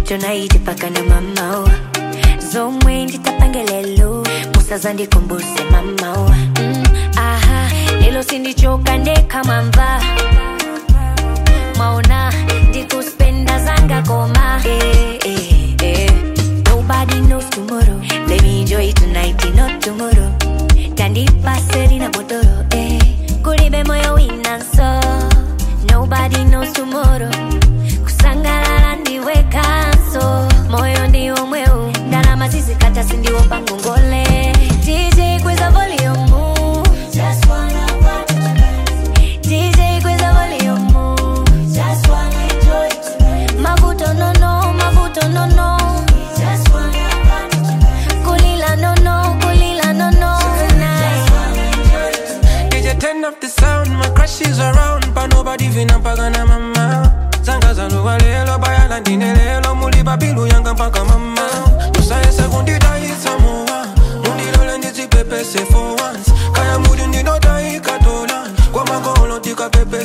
tonight paka na mamao zomwe nditapangelelo musaza ndikumbuse mamao mm, aha lelo sindichoka ndekamwamva mwaona ndikuspenda zanga koma eh, eh, eh. nobody knows tomorrow let me enjoy tonight not tomorrow tandipase na botoro eh. kulibe moyo winanso nobody knows tomorrow kusangalala ndiwe kanso moyo ndiwo mweu ndalama zizikata sindiwo pangongole dj kweza volume Just wanna watch the dance. DJ kweza volume Just wanna enjoy tonight. mavuto nono mavuto nono Just wanna watch the dance. kulila nono kulila nono Tonight. DJ turn up the sound, my crush is around But nobody vina mpaka na mama Zanga zaluwa lelo, bayala ndine lelo Muli babilu yanga mpaka mama Musaye sekundi dai samoa Mundilole ndizi pepe se for once Kaya mudi ndino dai katola Kwa magolo tika pepe